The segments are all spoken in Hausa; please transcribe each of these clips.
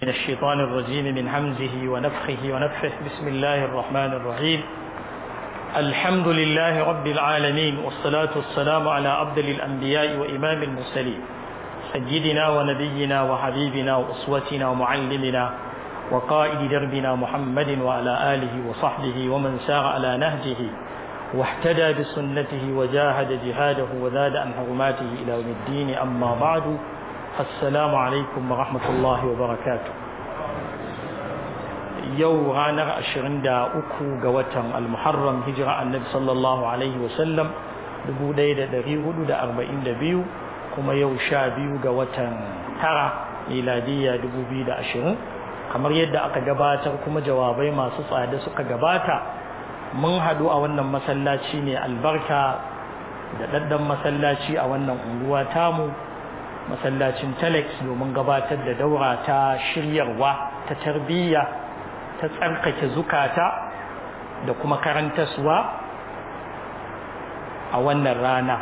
من الشيطان الرجيم من همزه ونفخه ونفخه بسم الله الرحمن الرحيم الحمد لله رب العالمين والصلاة والسلام على أفضل الأنبياء وإمام المرسلين سيدنا ونبينا وحبيبنا وأسوتنا ومعلمنا وقائد دربنا محمد وعلى آله وصحبه ومن سار على نهجه واحتدى بسنته وجاهد جهاده وزاد عن حرماته إلى يوم الدين أما بعد السلام عليكم ورحمة الله وبركاته يو غانر أشرين دا أكو قوتا المحرم هجرة النبي صلى الله عليه وسلم دبو ديدا دريه دا أربعين دبيو كما يو شابيو قوتا ترى ميلادية دبو بيدا أشرين kamar yadda aka gabatar kuma jawabai masu tsada suka gabata mun haɗu a wannan masallaci ne albarka da ɗaɗɗan masallaci a wannan unguwa tamu masallacin telex domin gabatar da daura ta shiryarwa ta tarbiyya ta tsarkake zukata da kuma karantaswa a wannan rana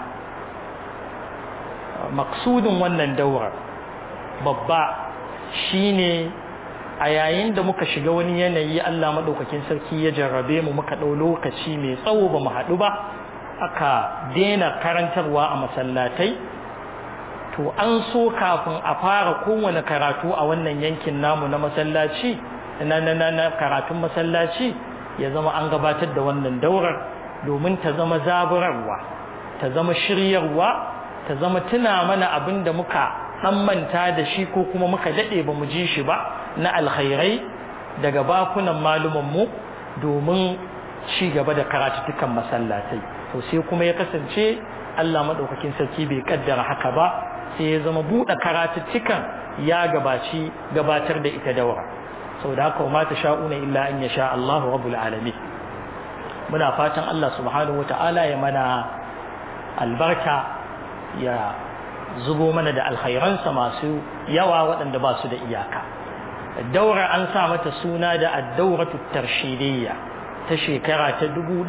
maksudin wannan daurar babba shine a yayin da muka shiga wani yanayi Allah maɗaukakin sarki ya jarrabe mu muka ɗau lokaci mai tsawo ba mu haɗu ba aka daina karantarwa a masallatai to an so kafin a fara kowane karatu a wannan yankin namu na masallaci na na na, na karatun masallaci ya zama an gabatar da wannan daurar domin ta zama zaburarwa ta zama shiryarwa ta zama tuna mana abin da muka dan manta da shi ko kuma muka dade ba mu ji shi ba na alkhairai daga bakunan mu domin ci gaba da karatutukan masallatai to sai kuma ya kasance Allah madaukakin sarki bai kaddara haka ba sai ya zama buɗe karatuttukan ya gabaci gabatar da ita daura saboda haka ma ta sha'una illa an yasha Allahu rabbul alamin muna fatan Allah subhanahu wataala ya mana albarka ya zubo mana da alkhairansa masu yawa waɗanda ba su da iyaka daura an sa mata suna da addauratu tarshidiyya ta shekara ta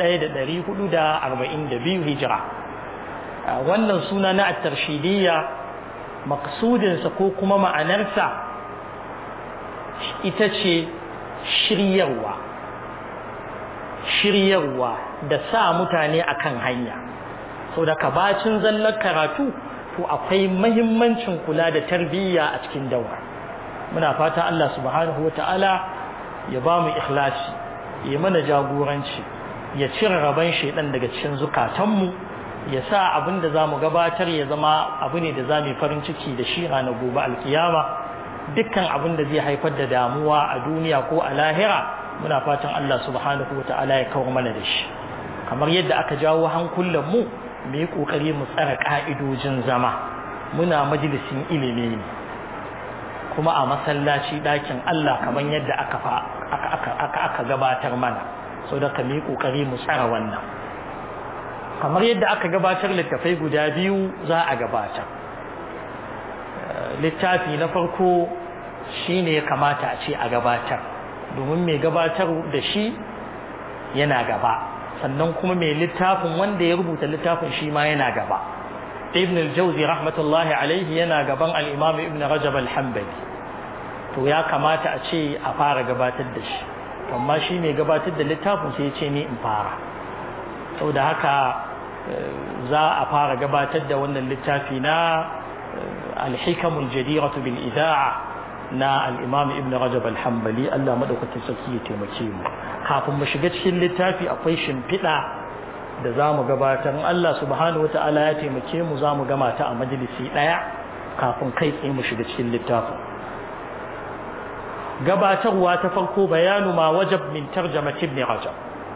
1442 hijira wannan suna na at-tarshidiyya maksudinsa ko kuma ma'anarsa ita ce shiryarwa shiryarwa da sa mutane akan hanya sau da kabacin zallar karatu to akwai mahimmancin kula da tarbiyya a cikin dawa muna fata Allah subhanahu wata'ala ya ba mu ikhlasi ya mana jagoranci ya cire rabon shaidan daga cikin zukatanmu ya sa abin da za mu gabatar ya zama abu ne da za mu farin ciki da shi ranar gobe alkiyama dukkan abin da zai haifar da damuwa a duniya ko a lahira muna fatan Allah subhanahu wata'ala ya kawo mana da shi kamar yadda aka jawo hankulan mu mu yi ƙoƙari mu tsara ƙa'idojin zama muna majalisin ilimi ne kuma a masallaci ɗakin Allah kamar yadda aka gabatar mana so da ka mu yi ƙoƙari mu tsara wannan kamar yadda aka gabatar littafai guda biyu za a gabatar littafi na farko shi ne ya kamata a ce a gabatar domin mai gabatar da shi yana gaba sannan kuma mai littafin wanda ya rubuta littafin shi ma yana gaba ibn al-jawzi rahmatullahi alaihi yana gaban al-imam ibn rajab al-hanbali to ya kamata a ce a fara gabatar da shi amma shi mai gabatar da littafin sai ya ce ni in fara saboda haka za a fara gabatar da wannan littafi na al-hikamul jadiratu bil ida'a na al-imam ibn rajab al-hanbali Allah madaukakin sarki ya taimake mu kafin mu shiga cikin littafi akwai shimfiɗa da za mu gabatar Allah subhanahu wata'ala ya taimake mu za mu gama ta a majalisi ɗaya kafin kai tsaye mu shiga cikin littafin gabatarwa ta farko bayanu ma wajab min tarjamat ibn rajab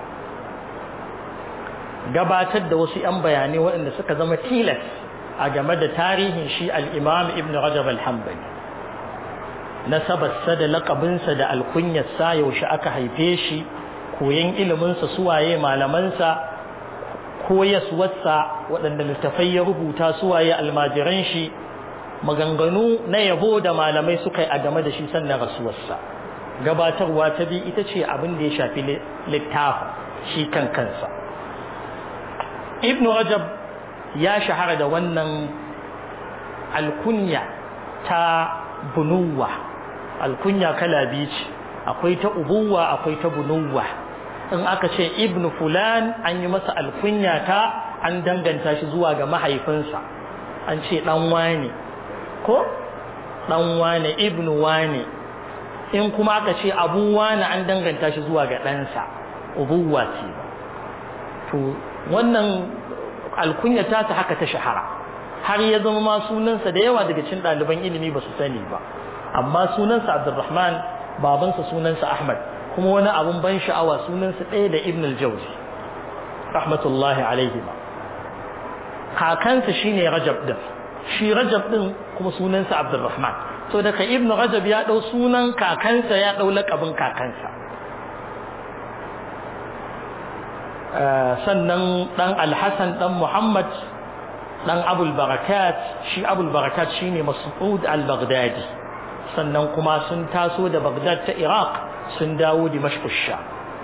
gabatar da wasu 'yan bayanai waɗanda suka zama tilas a game da tarihin shi al-imam ibn rajab al-hanbali nasabarsa da laƙabinsa da alkunyarsa yaushe aka haife shi koyan iliminsa suwaye malamansa koyaswarsa waɗanda littafai ya rubuta suwaye almajiran shi maganganu na yabo da malamai suka yi a game da shi sannan rasuwarsa gabatarwa ta bi ita ce abin da ya shafi littafin shi kan kansa ibnu rajab ya shahara da wannan alkunya ta bunuwa alkunya kala biyu ce akwai ta ubuwa akwai ta bunuwa in aka ce ibnu fulan an yi masa alkunya ta an danganta shi zuwa ga mahaifinsa an ce dan wane ko dan wane ibnu wane in kuma aka ce abu wane an danganta shi zuwa ga ɗansa ubuwa ce to wannan alkunya ta ta haka ta shahara har ya zama ma sunansa da yawa daga cikin ɗaliban ilimi ba su sani ba amma sunansa abdurrahman babansa sunansa ahmad kuma wani abun ban sha'awa sunansa ɗaya da ibn al-jawzi rahmatullahi alaihi ba kakansa shine rajab din shi rajab din kuma sunansa abdurrahman so daga ibn rajab ya ɗau sunan kakansa ya ɗau laƙabin kakansa sannan ɗan alhassan ɗan muhammad ɗan abul barakat shi abul barakat shine mas'ud al-baghdadi sannan kuma sun taso da baghdad ta iraq sun dawo dimashq sha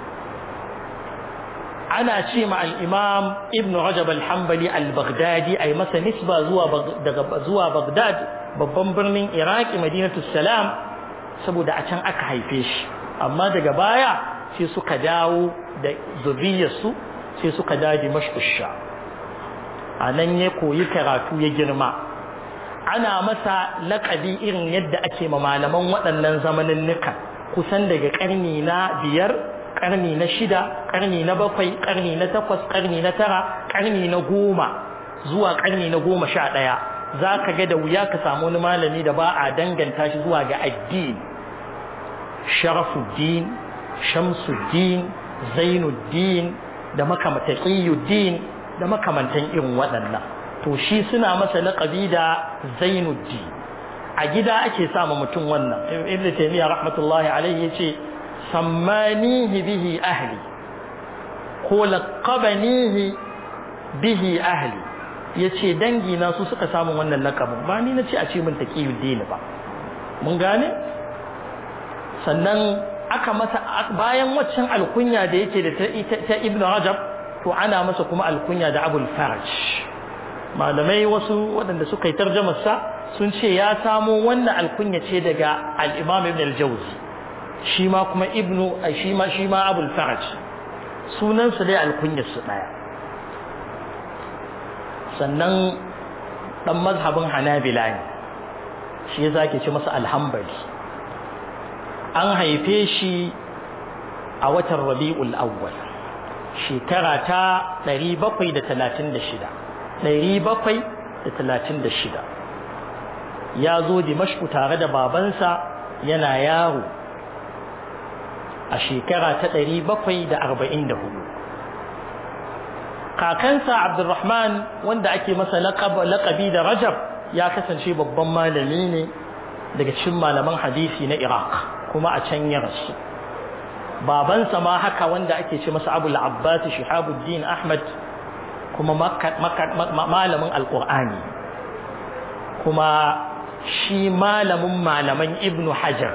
ana ce ma al-imam ibn rajab al-hanbali al-baghdadi ay masa nisba zuwa daga zuwa baghdad babban birnin iraki madinatu salam saboda a can aka haife shi amma daga baya sai suka dawo da zuriyarsu sai suka dawo dimashq sha a nan ya koyi karatu ya girma ana masa laƙabi irin yadda ake ma malaman waɗannan zamanin nuka kusan daga ƙarni na biyar ƙarni na shida ƙarni na bakwai ƙarni na takwas ƙarni na tara ƙarni na goma zuwa ƙarni na goma sha ɗaya za ka ga da wuya ka samu wani malami da ba a danganta shi zuwa ga addini sharafuddin shamsuddin zainuddin da makamataqiyuddin da makamantan irin waɗannan to shi suna masa laƙabi da zainuddin a gida ake sama mutum wannan ibn taymiya rahmatullahi alaihi yace sammanihi bihi ahli ko laqabanihi bihi ahli yace dangi na su suka samu wannan laƙabin ba ni nace a ce min taqiyuddin ba mun gane sannan aka masa bayan waccan alkunya da yake da ta ibn rajab to ana masa kuma alkunya da abul faraj malamai wasu waɗanda suka yi tarjamarsa sun ce ya samo wannan alkunya ce daga al-imam ibn al-jawzi shi ma kuma ibnu shi ma shi ma abul faraj sunansa dai alkunyar su daya sannan dan mazhabin hanabila ne shi ya zake ce masa alhambali an haife shi a watan rabi'ul awwal shekara ta 736 736 ya zo dimashku tare da babansa yana yaro a shekara ta 744 kakansa abdurrahman wanda ake masa laƙabi da rajab ya kasance babban malami ne daga cikin malaman hadisi na iraq kuma a can ya rasu babansa ma haka wanda ake ce masa abul abbas shihabuddin ahmad kuma malamin alkur'ani kuma shi malamin malaman ibnu hajar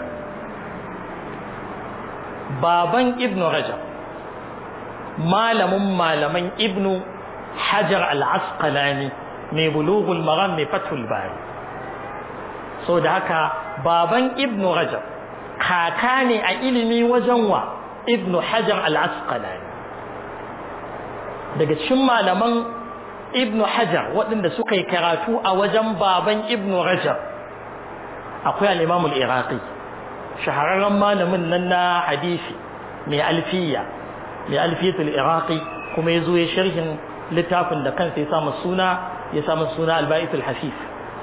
baban ibnu rajab malamin malaman ibnu hajar al-asqalani mai bulughul maram mai fathul bari so da haka baban ibnu rajab kaka ne a ilimi wajen wa ibnu hajar al-asqalani daga cikin malaman ibnu hajar waɗanda suka yi karatu a wajen baban ibnu rajab akwai al-imam al-iraqi shahararren malamin nan na hadisi mai alfiya mai alfiyatul iraqi kuma ya zo ya sharhin littafin da kansa ya samu suna ya samu suna al-ba'itul hasif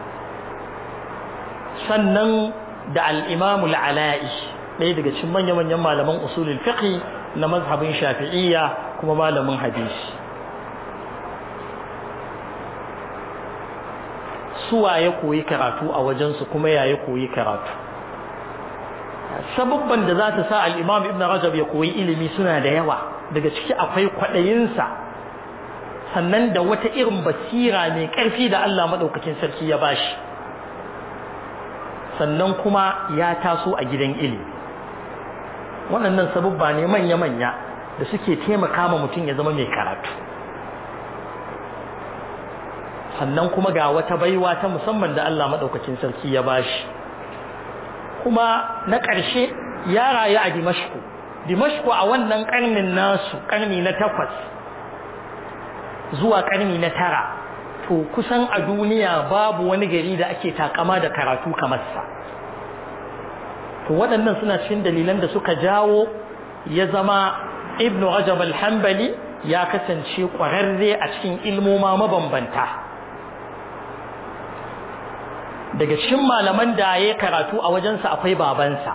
sannan da al-imam al-ala'i ɗaya daga cikin manya-manyan malaman usulul fiqh na mazhabin shafi'iyya kuma malamin hadisi suwa ya koyi karatu a wajensu kuma ya ya koyi karatu sababban da za ta sa al'imam ibn rajab ya koyi ilimi suna da yawa daga ciki akwai kwaɗayinsa sannan da wata irin basira mai ƙarfi da Allah maɗaukakin sarki ya bashi sannan kuma ya taso a gidan ilimi waɗannan sababba ne manya-manya da suke taimaka ma mutum ya zama mai karatu sannan kuma ga wata baiwa ta musamman da Allah maɗaukacin sarki ya bashi kuma na ƙarshe ya rayu a dimashku dimashku a wannan ƙarnin nasu ƙarni na takwas zuwa ƙarni na tara to kusan a duniya babu wani gari da ake takama da karatu kamar sa to waɗannan suna cikin dalilan da suka jawo ya zama ibnu rajab al-hanbali ya kasance ƙwararre a cikin ilmoma mabambanta daga cikin malaman da ya karatu a wajensa akwai babansa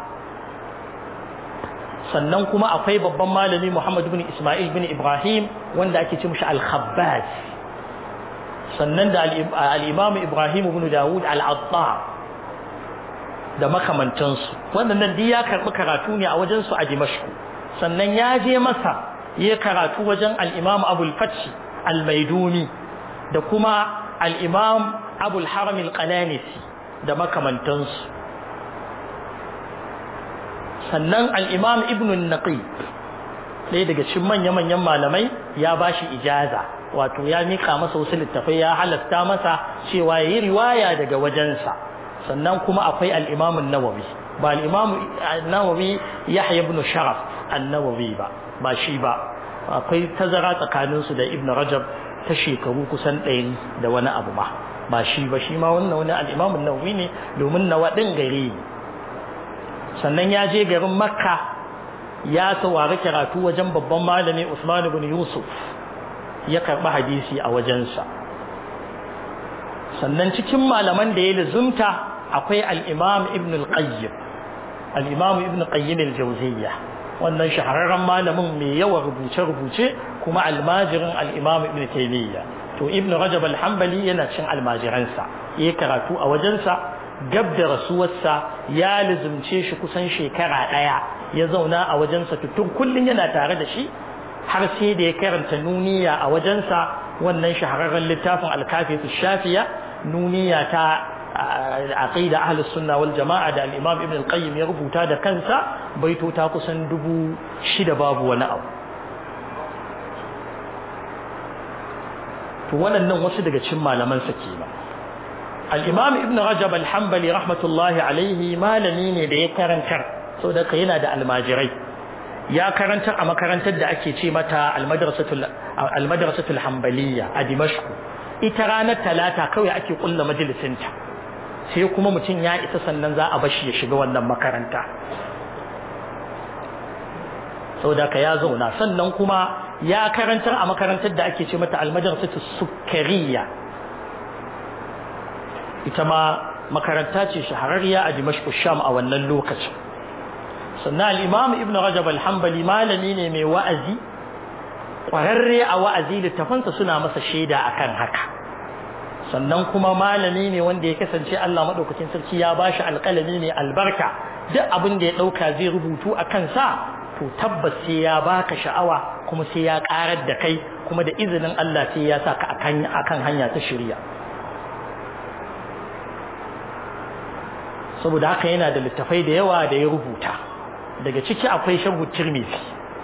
sannan kuma akwai babban malami Muhammad bin Ismail bin Ibrahim wanda ake ce mishi al-Khabbaz sannan da al-Imam Ibrahim bin Dawud al-Attar da makamantansu wannan duk ya karbi karatu ne a wajensu a Dimashq sannan ya je masa ya karatu wajen al-Imam Abu al-Fath al-Maiduni da kuma al-Imam Abu al-Haram al-Qalanisi da makamantansu sannan al-Imam Ibn al-Naqi ɗaya daga cikin manya-manyan malamai ya bashi ijaza wato ya mika masa wasu littafai ya halasta masa cewa yayi riwaya daga wajensa sannan kuma akwai al-Imam an-Nawawi ba al-Imam an-Nawawi Yahya ibn Sharaf an-Nawawi ba ba shi ba akwai tazara tsakanin su da Ibn Rajab ta shekaru kusan ɗaya da wani abu ba ba shi ba shi ma wannan wani al-Imam an-Nawawi ne domin nawa din gare ne sannan ya je garin Makka ya saurari karatu wajen babban malami Usman ibn Yusuf ya karɓi hadisi a wajensa sannan cikin malaman da ya lizumta akwai al-Imam Ibn al-Qayyim al-Imam Ibn Qayyim al-Jawziyya wannan shahararren malamin mai yawan rubuce-rubuce kuma almajirin al-Imam Ibn Taymiyyah to Ibn Rajab al-Hanbali yana cin almajiransa yayi karatu a wajensa gab da rasuwarsa ya lizumce shi kusan shekara ɗaya ya zauna a wajensa tutun kullum yana tare da shi har sai da ya karanta nuniya a wajensa wannan shahararren littafin alkafi shafiya nuniya ta aqida ahli sunna wal jama'a da al-imam ibn al-qayyim ya rubuta da kansa baito ta kusan dubu shida babu wani abu to waɗannan wasu daga cikin malaman sa kenan al-imam ibn rajab al-hanbali rahmatullahi alaihi malami ne da ya karantar saboda yana da almajirai ya karantar a makarantar da ake ce mata almadrasatul hanbaliya a dimashku ita ranar talata kawai ake kulla majalisinta sai kuma mutum ya isa sannan za a bashi ya shiga wannan makaranta saboda ka ya zauna sannan kuma ya karantar a makarantar da ake ce mata almadrasatul sukkariya ita ma makaranta ce shahararriya a dimashku sham a wannan lokacin sannan al'imam ibn rajab al-hambali malami ne mai wa'azi ƙwararre a wa'azi littafansa suna masa shaida akan haka sannan kuma malami ne wanda ya kasance Allah maɗaukacin sarki ya ba shi alƙalami mai albarka duk abin da ya ɗauka zai rubutu a kansa to tabbas sai ya baka sha'awa kuma sai ya ƙarar da kai kuma da izinin Allah sai ya sa ka akan hanya ta shirya saboda haka yana da littafai da yawa da ya rubuta daga ciki akwai sharhu tirmidhi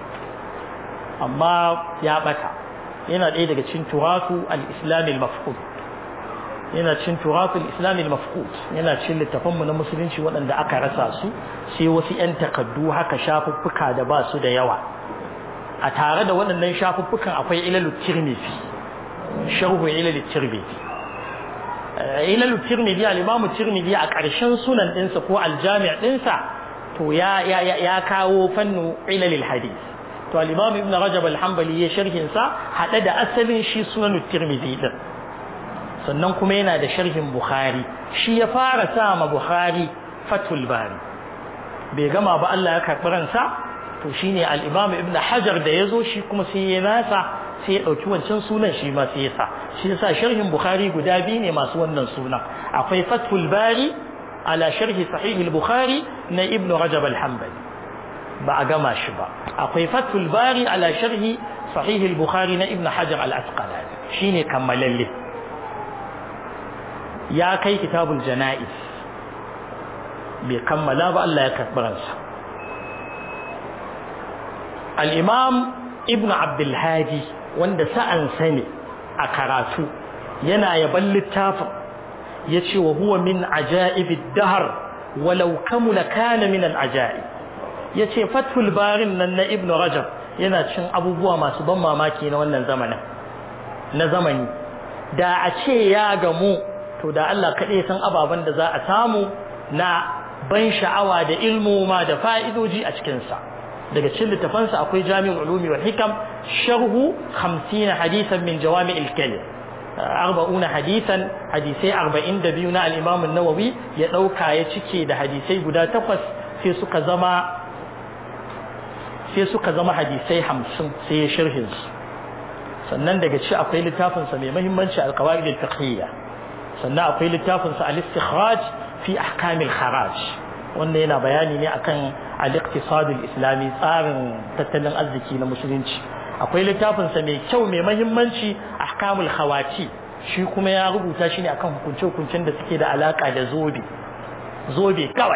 amma ya bata yana ɗaya daga cikin turasu al-islam al-mafqud yana cikin turasu al-islam al-mafqud yana cikin littafan mu na musulunci waɗanda aka rasa su sai wasu ƴan takaddu haka shafuffuka da ba su da yawa a tare da waɗannan shafuffukan akwai ilalu tirmidhi sharhu ilalu tirmidhi ilalu tirmidhi al-imam tirmidhi a ƙarshen sunan ɗinsa ko al-jami' ɗinsa to ya ya ya kawo fannu ilalil hadith to al-imam ibn rajab al-hanbali ya sharhin sa hada da asalin shi sunan tirmidhi din sannan kuma yana da sharhin bukhari shi ya fara sa ma bukhari fathul bari bai gama ba Allah ya karbi ransa to shine al-imam ibn hajar da yazo shi kuma sai ya nasa sai ya dauki wancan sunan shi ma sai ya sa shi yasa sharhin bukhari guda biyu ne masu wannan sunan akwai fathul bari على شرح صحيح البخاري نا ابن رجب الحنبلي بأقما شبا أقوي فتح الباري على شرح صحيح البخاري نا ابن حجر الأسقلاني شيني كمل لي يا كي كتاب الجنائز بكمل با الله يكبرنسا الإمام ابن عبد الهادي وند سأن سني أكراتو ينا يبل التافق yace wa huwa min ajaibid dahr walau kamula kana min al-ajaib yace fathul barin nan na ibn rajab yana cin abubuwa masu ban mamaki na wannan zamanin na zamani da a ce ya gamu to da Allah kaɗai san ababen da za a samu na ban sha'awa da ilmu ma da fa'idoji a cikinsa daga cikin littafansa akwai jami'ul ulumi wal hikam sharhu 50 hadisan min jawami'il kalim arba'una hadisan hadisai 42 na al-imam an-nawawi ya dauka ya cike da hadisai guda takwas sai suka zama sai suka zama hadisai 50 sai ya sharhin su sannan daga ci akwai littafin sa mai muhimmanci al-qawaid al-fiqhiyya sannan akwai littafin sa al-istikhraj fi ahkam al-kharaj wannan yana bayani ne akan al-iqtisad al-islami tsarin tattalin arziki na musulunci akwai littafin sa mai kyau mai muhimmanci ahkamul khawati shi kuma ya rubuta shi ne akan hukunce-hukuncen da suke da alaka da zobe zobe kawai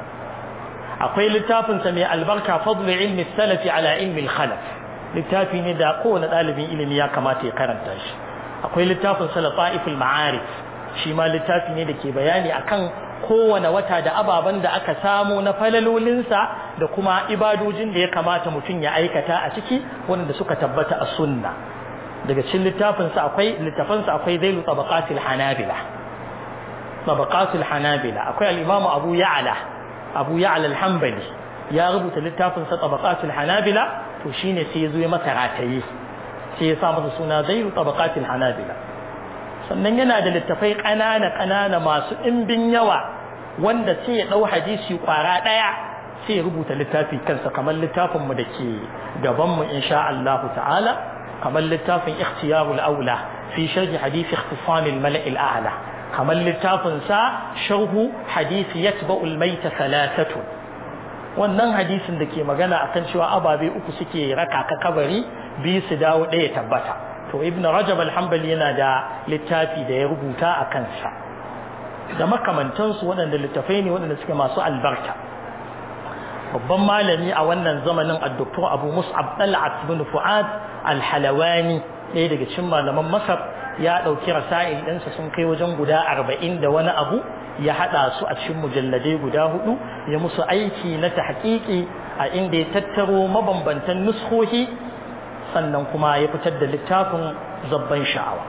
akwai littafin sa mai albarka fadlu ilmi salafi ala ilmi al-khalaf littafi ne da kowane ɗalibin ilimi ya kamata ya karanta shi akwai littafin sa lata'iful ma'arif shi ma littafi ne da ke bayani akan kowane wata da ababen da aka samu na falalolinsa da kuma ibadojin da ya kamata mutum ya aikata a ciki wanda suka tabbata a sunna daga cikin littafinsa akwai littafansa akwai zailu tabaqatil hanabila tabaqatil hanabila akwai al-imamu abu ya'la abu ya'la al-hanbali ya rubuta littafinsa tabaqatil hanabila to shine sai ya zo ya masa rataye sai ya sa masa suna zailu tabaqatil hanabila sannan yana da littafai ƙanana ƙanana masu ɗimbin yawa wanda sai ya ɗau hadisi ƙwara ɗaya sai ya rubuta littafi kansa kamar littafin mu da ke gaban mu insha Allah ta'ala kamar littafin ikhtiyarul aula fi sharhi hadisi ikhtisam al-mala' al-a'la kamar littafin sa sharhu hadisi yatba'u al-mayta thalathatu wannan hadisin da ke magana akan cewa ababe uku suke raka ka kabari biyu su dawo ɗaya tabbata to ibn rajab al-hanbali yana da littafi da ya rubuta a kansa da makamantansu waɗanda littafai ne waɗanda suke masu albarka babban malami a wannan zamanin addoktor abu mus'ab tal'at bin fu'ad al-halawani ɗaya daga cikin malaman masar ya ɗauki rasa'il ɗinsa sun kai wajen guda arba'in da wani abu ya haɗa su a cikin mujalladai guda hudu ya musu aiki na tahqiqi a inda ya tattaro mabambantan nuskohi sannan kuma ya fitar da littafin zabban sha'awa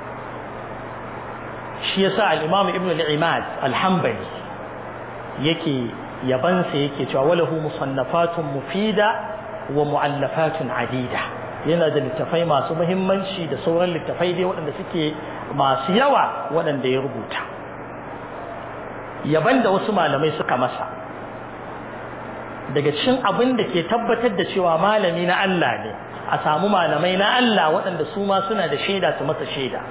shi yasa al-imam ibn al-imad al-hanbali yake yabansa yake cewa walahu musannafatun mufida wa mu'allafatun adida yana da littafai masu muhimmanci da sauran littafai dai waɗanda suke masu yawa waɗanda ya rubuta yaban da wasu malamai suka masa daga cikin abin da ke tabbatar da cewa malami na Allah ne a samu malamai na Allah waɗanda su ma suna da shaida su masa shaida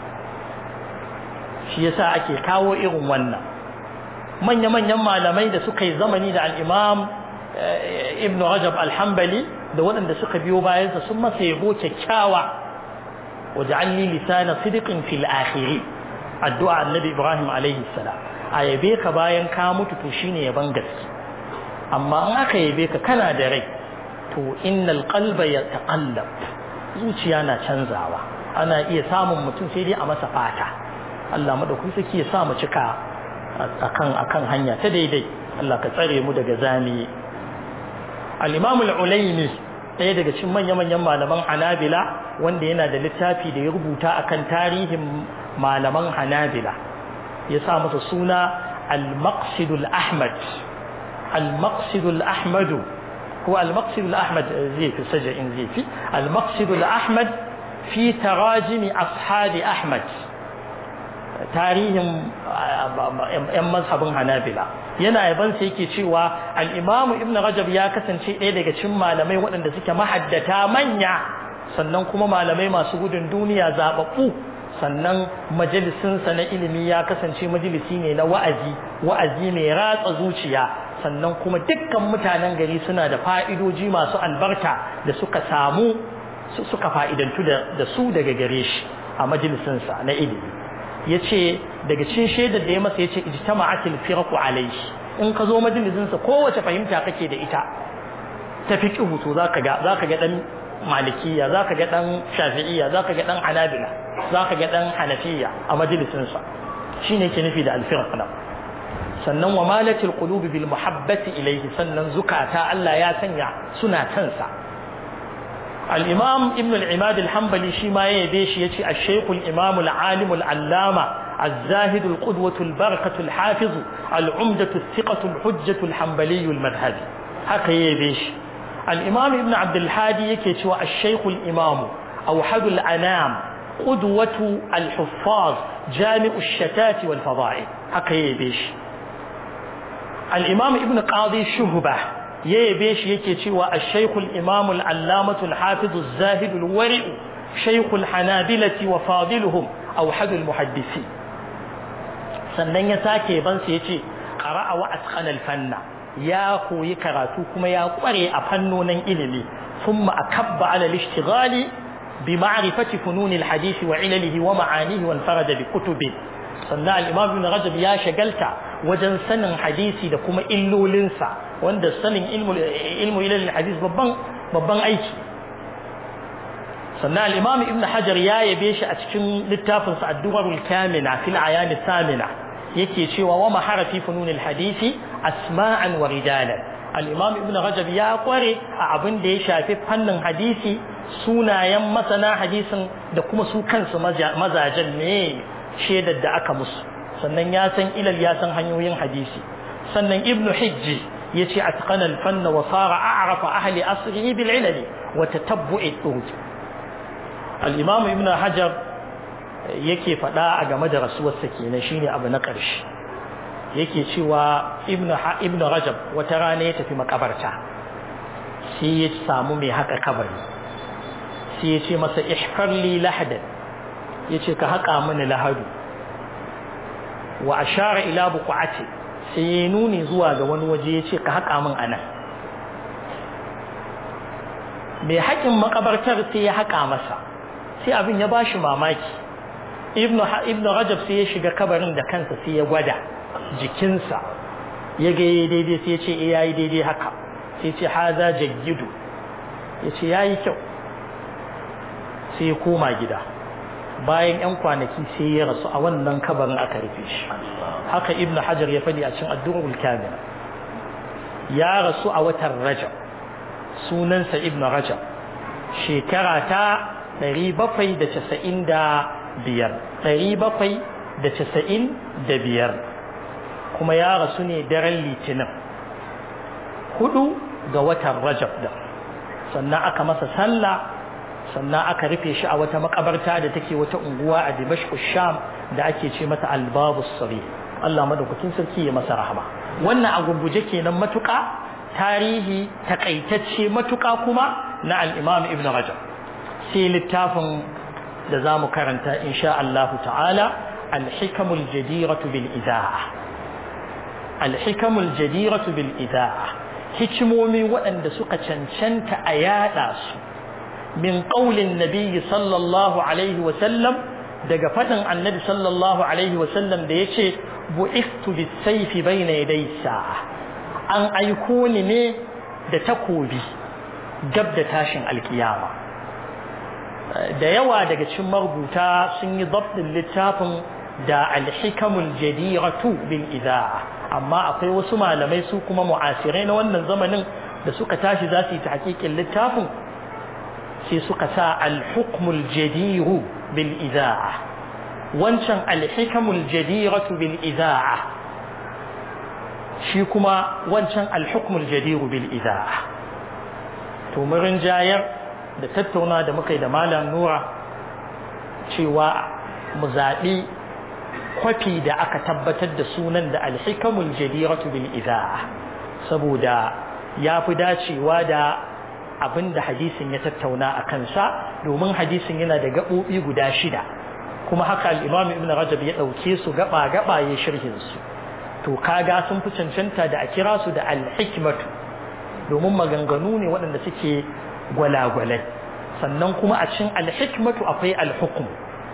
shi yasa ake kawo irin wannan manya-manyan malamai da suka yi zamani da al'imam ibn rajab alhambali da waɗanda suka biyo bayansa sun masa yabo kyakkyawa waje an yi lisana sidikin fil akhiri addu'a annabi ibrahim alaihi salam a yabe ka bayan ka mutu to shine yaban gaske amma in aka yabe ka kana da rai to innal qalba yataqallab zuciya na canzawa ana iya samun mutum sai dai a masa fata Allah madaukakin saki ya sa mu cika akan akan hanya ta daidai Allah ka tsare mu daga zami al-Imam al-Ulayni ɗaya daga cikin manya-manyan malaman Hanabila wanda yana da littafi da ya rubuta akan tarihin malaman Hanabila ya sa masa suna al-Maqsid al-Ahmad al-Maqsid al-Ahmad هو المقصد الأحمد زي في سجع زي في المقصد الأحمد في تراجم أصحاب أحمد tarihin ‘yan mazhabin hanabila yana yaban sai yake cewa al'imamu ibn rajab ya kasance ɗaya daga cikin malamai waɗanda suke mahaddata manya sannan kuma malamai masu gudun duniya zaɓaɓɓu sannan majalisinsa na ilimi ya kasance majalisi ne na wa'azi wa'azi mai ratsa zuciya sannan kuma dukkan mutanen gari suna da fa'idoji masu albarka da suka samu suka fa'idantu da su daga gare shi a majalisinsa na ilimi ya ce daga cin shaidar da ya masa ya ce ijtama'atil firqu alayhi in ka zo majalisinsa kowace fahimta kake da ita ta fiqhu to zaka ga zaka ga dan malikiya zaka ga dan shafi'iyya zaka ga dan hanabila zaka ga dan hanafiya a majalisinsa shine yake nufi da al-firq nan sannan wa malatil qulubi bil muhabbati ilayhi sannan zukata Allah ya sanya suna kansa al-imam ibn al-imad al-hanbali shi ma ya yabe shi yace ash-shaykh al-imam al-alim al-allama الزاهد القدوة البركة الحافظ العمدة الثقة الحجة الحنبلي المذهبي هكا يبيش الإمام ابن عبد الحادي يكي الشيخ الإمام أوحد الأنام قدوة الحفاظ جامع الشتات والفضائل هكا يبيش الإمام ابن قاضي شهبة يبيش يكي الشيخ الإمام العلامة الحافظ الزاهد الورع شيخ الحنابلة وفاضلهم أوحد المحدثين sannan ya sake ban sai ya ce qara'a wa atqana fanna ya koyi karatu kuma ya kware a fannonin ilimi thumma akabba ala al-ishtighali bi ma'rifati funun al-hadith wa ilalihi wa ma'anihi wa farada bi kutubi sannan al-imam ibn rajab ya shagalta wajen sanin hadisi da kuma illolinsa wanda sanin ilmu ilmu ilal hadith babban babban aiki sannan al-imam ibn hajar ya yabe shi a cikin littafinsa ad-durarul kamina fil ayan samina yake cewa wa maharafi fununil hadisi asma'an wa rijalan al-imam ibn rajab ya kware a abin da ya shafi fannin hadisi sunayen masana hadisin da kuma su kansu mazajen ne shaidar da aka musu sannan ya san ilal ya san hanyoyin hadisi sannan ibn hijji yace atqana al-fanna wa sara a'rafa ahli asrihi bil ilali wa tatabbu'i turuq al-imam ibn hajar yake faɗa a game da rasuwarsa kenan shine abu na ƙarshe yake cewa ibnu ibnu rajab wata rana ya tafi makabarta sai ya samu mai haka kabari sai ya ce masa ihfar li lahadan yace ka haƙa mini lahadu wa ashara ila buqati sai ya nuni zuwa ga wani waje yace ka haƙa min anan mai haƙin makabartar sai ya haƙa masa sai abin ya bashi mamaki ibnu ibnu rajab sai ya shiga kabarin da kansa sai ya gwada jikinsa ya ga yayi daidai sai ya ce eh yayi daidai haka sai ya ce haza jayyidu ya ce yayi kyau sai ya koma gida bayan yan kwanaki sai ya rasu a wannan kabarin aka rufe shi haka ibnu hajar ya faɗi a cikin ad-durrul kamil ya rasu a watan rajab sunansa ibnu rajab shekara ta 790 biyar ɗari bakwai da casa'in da biyar kuma ya rasu ne daren litinin hudu ga watan rajab da sannan aka masa sallah sannan aka rufe shi a wata makabarta da take wata unguwa a dimashku sham da ake ce mata albabu sari Allah madaukakin sarki ya masa rahama wannan a gurguje kenan matuƙa tarihi takaitacce matuƙa kuma na al-imam ibn rajab sai littafin da za mu karanta insha Allah ta'ala alhikamul jadiratu bil ida'a alhikamul jadiratu bil ida'a hikimomi waɗanda suka cancanta a yada su min qaulin nabiyyi sallallahu alaihi wa sallam daga fadin annabi sallallahu alaihi wa sallam da yace bu'istu bis sayfi bayna yaday sa'a an aiko ni ne da takobi gab da tashin alkiyama da yawa daga cikin marubuta sun yi zabtin littafin da alhikamul jadiratu bil ida'a amma akwai wasu malamai su kuma mu'asirai na wannan zamanin da suka tashi za su yi tahqiqin littafin sai suka sa alhukmul jadiru bil ida'a wancan alhikamul jadiratu bil ida'a shi kuma wancan alhukmul jadiru bil ida'a to murin jayar da tattauna da muka yi da malam nura cewa mu zaɓi kwafi da aka tabbatar da sunan da alhikamul jadiratu bil ida'a saboda ya fi dacewa da abin da hadisin ya tattauna a kansa domin hadisin yana da gaɓoɓi guda shida kuma haka al'imam ibn rajab ya ɗauke su gaba-gaba ya shirhin su to kaga sun fi cancanta da a kira su da alhikmatu domin maganganu ne waɗanda suke gwalagwalai sannan kuma a cikin alhikmatu akwai alhukum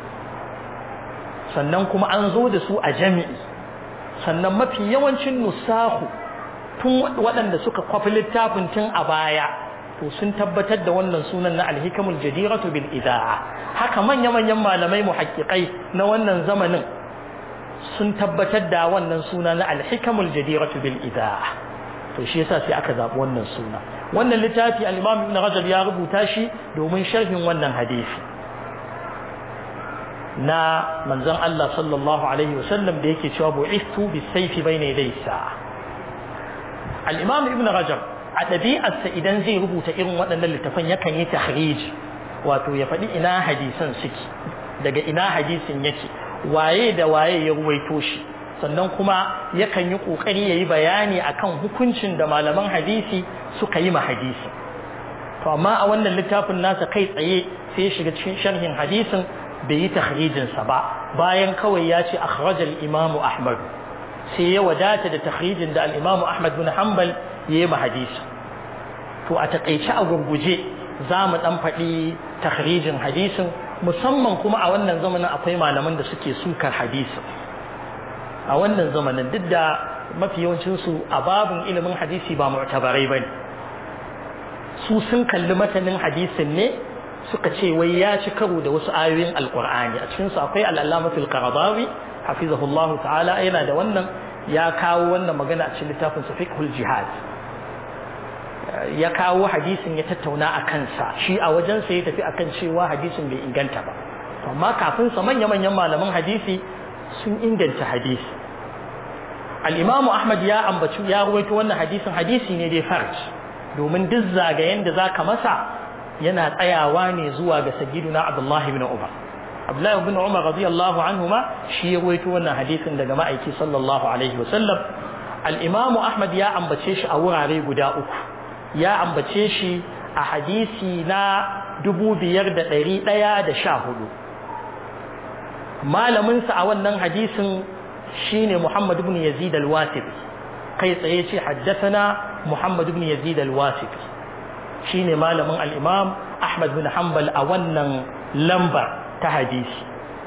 sannan kuma an zo da su a jami'i sannan mafi yawancin nusahu tun waɗanda suka kwafi littafin tun a baya to sun tabbatar da wannan sunan na alhikamul jadiratu bil idaa haka manya-manyan malamai muhaqqiqai na wannan zamanin sun tabbatar da wannan suna na alhikamul jadiratu bil idaa to shi yasa sai aka zabi wannan suna wannan littafi al-Imam Ibn Rajab ya rubuta shi domin sharhin wannan hadisi na manzon Allah sallallahu alaihi wasallam da yake cewa bu'istu bis-sayfi bayna yaday sa'a al-Imam Ibn Rajab a ɗabi'arsa idan zai rubuta irin waɗannan littafan yakan yi tahriji wato ya faɗi ina hadisan suke daga ina hadisin yake waye da waye ya ruwaito shi sannan kuma yakan yi ƙoƙari ya yi bayani akan hukuncin da malaman hadisi suka yi ma hadisi to amma a wannan littafin nasa kai tsaye sai ya shiga cikin sharhin hadisin bai yi tahrijinsa ba bayan kawai ya ce akhrajal imamu ahmad sai ya wadata da tahrijin da al-imamu ahmad bin hanbal ya yi ma hadisi to a takaice a gurguje za mu dan faɗi tahrijin hadisin musamman kuma a wannan zamanin akwai malaman da suke sukar hadisin a wannan zamanin duk da mafi yawancinsu a babin ilimin hadisi ba mu'tabarai bane su sun kalli matanin hadisin ne suka ce wai ya ci karo da wasu ayoyin alkur'ani a cikinsu akwai al'allamatul qaradawi hafizahullahu ta'ala yana da wannan ya kawo wannan magana a cikin littafin sa fiqhul jihad ya kawo hadisin ya tattauna a kansa shi a wajen sa ya tafi akan cewa hadisin bai inganta ba amma kafin sa manya manyan malaman hadisi sun inganta hadisi al-imamu ahmad ya ambaci ya ruwaito wannan hadisin hadisi ne dai farj domin duk zagayen da zaka masa yana tsayawa ne zuwa ga sayyiduna abdullahi ibn umar abdullahi ibn umar radiyallahu anhuma shi ya ruwaito wannan hadisin daga ma'aiki sallallahu alaihi wasallam al-imamu ahmad ya ambace shi a wurare guda uku ya ambace shi a hadisi na dubu biyar da ɗari ɗaya da sha hudu malaminsa a wannan hadisin shine Muhammad ibn Yazid al-Wasif kai tsaye ce haddathana Muhammad ibn Yazid al-Wasif shine malamin al-Imam Ahmad bin Hanbal a wannan lamba ta hadisi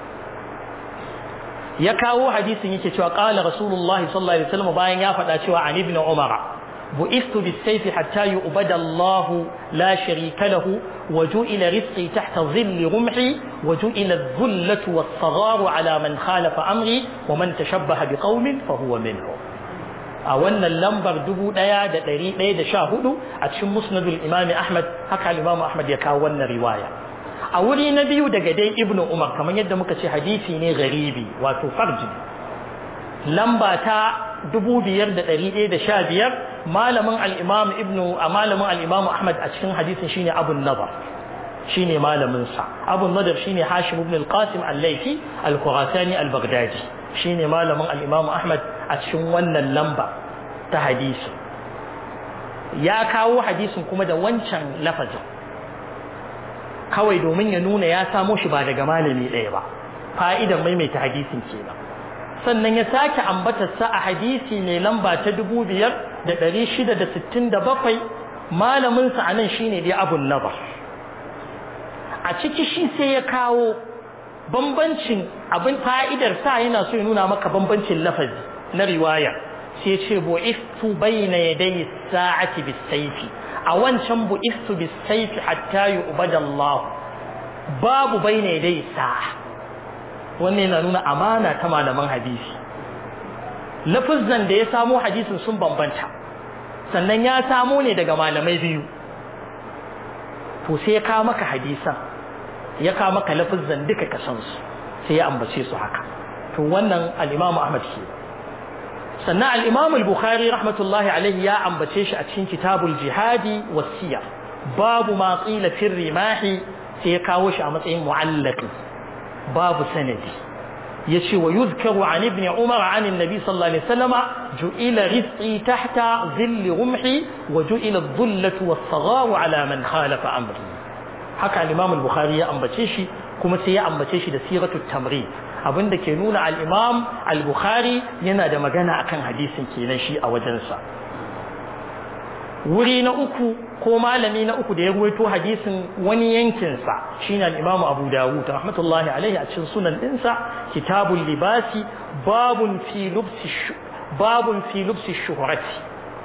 ya kawo hadisin yake cewa qala Rasulullah sallallahu alaihi wasallam bayan ya faɗa cewa an ibn Umar bu'istu bis-sayfi hatta yu'bada Allah la sharika lahu وجئل رزقي تحت ظل رمحي وجئل الذلة والصغار على من خالف أمري ومن تشبه بقوم فهو منه أولا اللمبر دبو ديا دا دري ديا دا شاهدو أتشم مسند الإمام أحمد هكا الإمام أحمد يكاونا رواية أولي نبي دا قدي ابن عمر كما يدى مكسي حديثي ني غريبي واتو فرج لمبا تا dubu biyar da ɗari ɗaya da sha biyar malamin al'imam ibnu a malamin al'imamu ahmad a cikin hadisin shine abun nadar shine malaminsa abun nadar shine hashim ibn al-qasim al-laifi al-khurasani al-baghdadi shine malamin al'imamu ahmad a cikin wannan lamba ta hadisi ya kawo hadisin kuma da wancan lafazin kawai domin ya nuna ya samo shi ba daga malami ɗaya ba fa'idan maimaita hadisin kenan sannan ya sake ambatarsa a hadisi mai lamba ta dubu biyar da ɗari shida da sittin da bakwai malaminsa a nan shine dai abun naba a ciki shi sai ya kawo bambancin abin fa'idar sa yana so ya nuna maka bambancin lafazi na riwaya sai ce bu'istu bayna yaday sa'ati bis-sayfi a wancan bu'istu bis-sayfi hatta yu'bada Allah babu bayna yaday sa'a wannan yana nuna amana ta malaman hadisi lafizan da ya samo hadisin sun bambanta sannan ya samo ne daga malamai biyu to sai ya kawo maka hadisan ya kawo maka lafizan duka ka san su sai ya ambace su haka to wannan al-Imam Ahmad ke sannan al-Imam al-Bukhari rahmatullahi alaihi ya ambace shi a cikin kitabul jihadi wasiya babu ma qila fi rimahi sai ya kawo shi a matsayin mu'allaqi babu sanadi yace wa yuzkaru an ibn umar an annabi sallallahu alaihi wasallam ju'ila rizqi tahta dhilli rumhi wa ju'ila adh-dhullatu was-sagharu ala man khalafa amri haka al-imam al-bukhari ya ambace shi kuma sai ya ambace shi da siratu tamrid abinda ke nuna al-imam al-bukhari yana da magana akan hadisin kenan shi a wajensa wuri na uku ko malami na uku da ya ruwaito hadisin wani yankinsa shine al-Imam Abu Dawud rahmatullahi alaihi a cikin sunan dinsa kitabul libasi babun fi lubsi babun fi lubsi shuhrati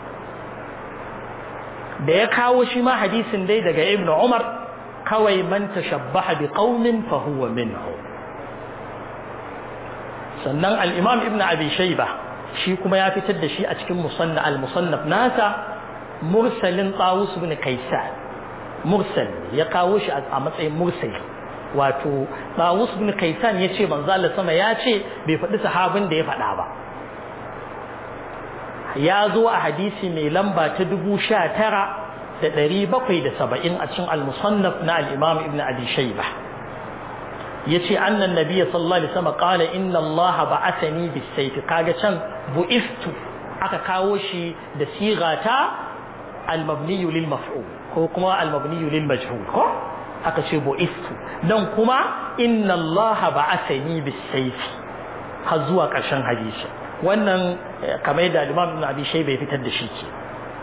da ya kawo shi ma hadisin dai daga Ibn Umar kawai man tashabbaha bi qaumin fa huwa minhu sannan al-imam ibn abi shayba shi kuma ya fitar da shi a cikin musannaf al-musannaf nasa mursalin tawus ibn kaisan mursal ya kawo shi a matsayin mursal wato tawus ibn kaisan ya ce manzo Allah sama ya ce bai faɗi sahabin da ya faɗa ba ya zo a hadisi mai lamba ta dubu sha tara da ɗari bakwai da saba'in a cikin al-musannaf na al-imam ibn abi shayba yace annan nabiyyi sallallahu alaihi wasallam qala inna Allah ba'athani bis-sayf kaga can bu'istu aka kawo shi da sigata al-mabni lil maf'ul ko kuma al-mabni lil majhul ko aka ce bu'istu dan kuma inna Allah ba'athani bis-sayf har zuwa ƙarshen hadisi wannan kamar da Imam Ibn Abi Shayba fitar da shi ke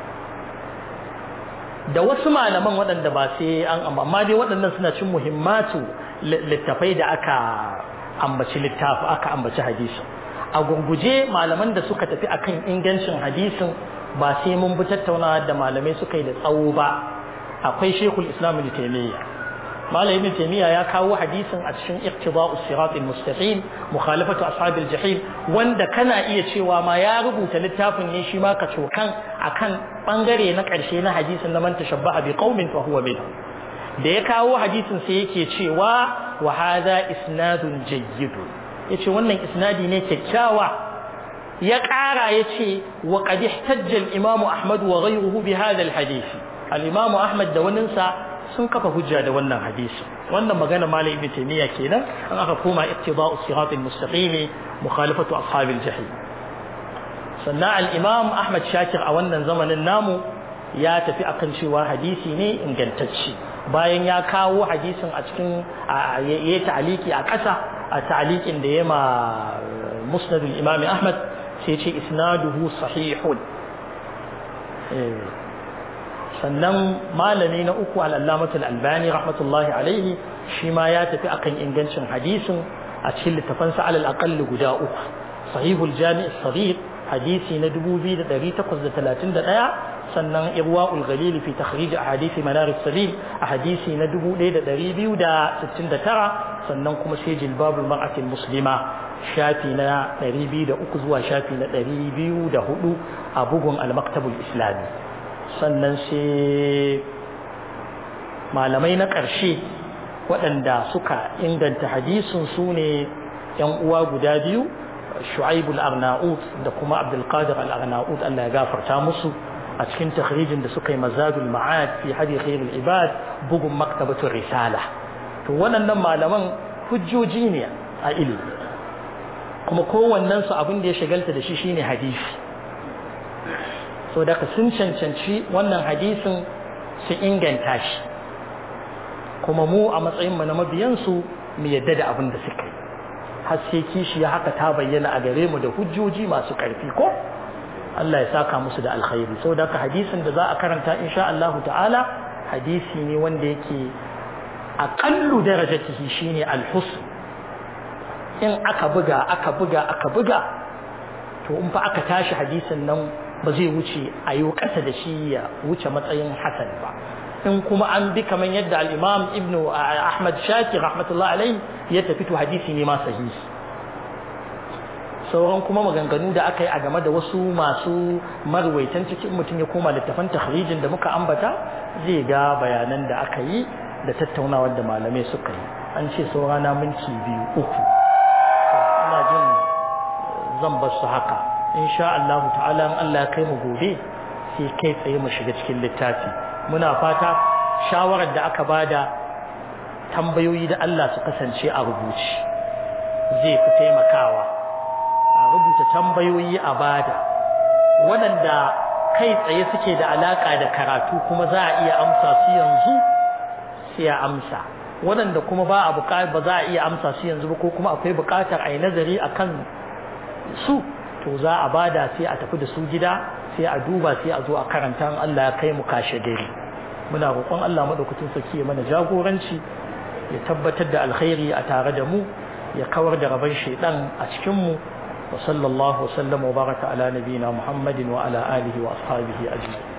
da wasu malaman waɗanda ba sai an amma dai waɗannan suna cin muhimmatu littafai da aka ambaci littafi aka ambaci hadisi a gurguje malaman da suka tafi akan ingancin hadisin ba sai mun bi tattaunawa da malamai suka yi da tsawo ba akwai Sheikhul Islam Ibn Taymiyyah Malam Ibn Taymiyyah ya kawo hadisin a cikin Iqtida'us Siratal Mustaqim mukhalafatu ashabil jahim wanda kana iya cewa ma ya rubuta littafin ne shi ma ka cokan akan bangare na karshe na hadisin na man tashabbaha bi qaumin fa huwa minhum da ya kawo hadisin sai yake cewa wa hadha isnadun jayyid yace wannan isnadi ne kyakkyawa ya ƙara yace wa qad ihtajja al-imam Ahmad wa ghayruhu bi hadha al-hadith al-imam Ahmad da waninsa sun kafa hujja da wannan hadisi wannan magana malam ibn taymiya kenan an aka koma ittiba'u siratal mustaqim mukhalafatu ashabil jahim sannan al-imam Ahmad Shakir a wannan zamanin namu ya tafi akan cewa hadisi ne ingantacce bayan ya kawo hadisin a cikin ya ta'aliki a ƙasa a ta'alikin da ya ma musnadul imam Ahmad sai ce isnaduhu sahihun sannan malami na uku al'allamatul albani rahmatullahi alaihi shi ma ya tafi akan ingancin hadisin a cikin littafansa alal aqalli guda uku sahihul jami' sahih hadisi na 2831 sannan irwaul ghalil fi takhrij ahadith manar as-sabil a hadisi na 1269 sannan kuma sai jilbabul mar'ati muslima shafi na 203 zuwa shafi na 204 a bugun al-maktabul islami sannan sai malamai na ƙarshe waɗanda suka inganta hadisin su ne ‘yan uwa guda biyu shu'aib al-arnaut da kuma abdulkadir al-arnaut Allah ya gafarta musu a cikin takhrijin da suka yi mazadul ma'ad fi hadi khairul ibad bugun maktabatul risala to waɗannan malaman hujjoji ne a ilimi kuma kowannen su abin da ya shagalta da shi shine hadisi so daga sun cancanci wannan hadisin su inganta shi kuma mu a matsayinmu na mabiyansu mu yadda da abin da suka yi har sai kishi ya haka ta bayyana a gare mu da hujjoji masu ƙarfi ko Allah ya saka musu da alkhairi saboda haka hadisin da za a karanta insha Allah ta'ala hadisi ne wanda yake aqallu darajatihi shine al-husn in aka buga aka buga aka buga to in fa aka tashi hadisin nan ba zai wuce a yi ƙasa da shi ya wuce matsayin hasan ba in kuma an bi kamar yadda al-imam ibn ahmad shakir rahmatullahi alaihi ya tafi to hadisi ne ma sahihi sauran kuma maganganu da aka yi a game da wasu masu marwaitan cikin mutum ya koma littafan takhrijin da muka ambata zai ga bayanan da aka yi da tattaunawar da malamai suka yi an ce saurana minti biyu uku ina jin zan bar su haka insha Allah ta'ala in Allah ya kai mu gobe sai kai tsaye mu shiga cikin littafi muna fata shawarar da aka bada tambayoyi da Allah su kasance a rubuce zai fi taimakawa a rubuta tambayoyi a bada waɗanda kai tsaye suke da alaka da karatu kuma za a iya amsa su yanzu sai a amsa waɗanda kuma ba a ba za a iya amsa su yanzu ba ko kuma akwai buƙatar a yi nazari akan su to za a bada sai a tafi da su gida sai a duba sai a zo a karanta Allah ya kai mu kashe dare muna roƙon Allah madaukakin sarki ya mana jagoranci ya tabbatar da alkhairi a tare da mu ya kawar da rabon shaidan a cikin mu wa sallallahu wa sallama wa baraka ala nabiyina Muhammadin wa ala alihi wa ashabihi ajma'in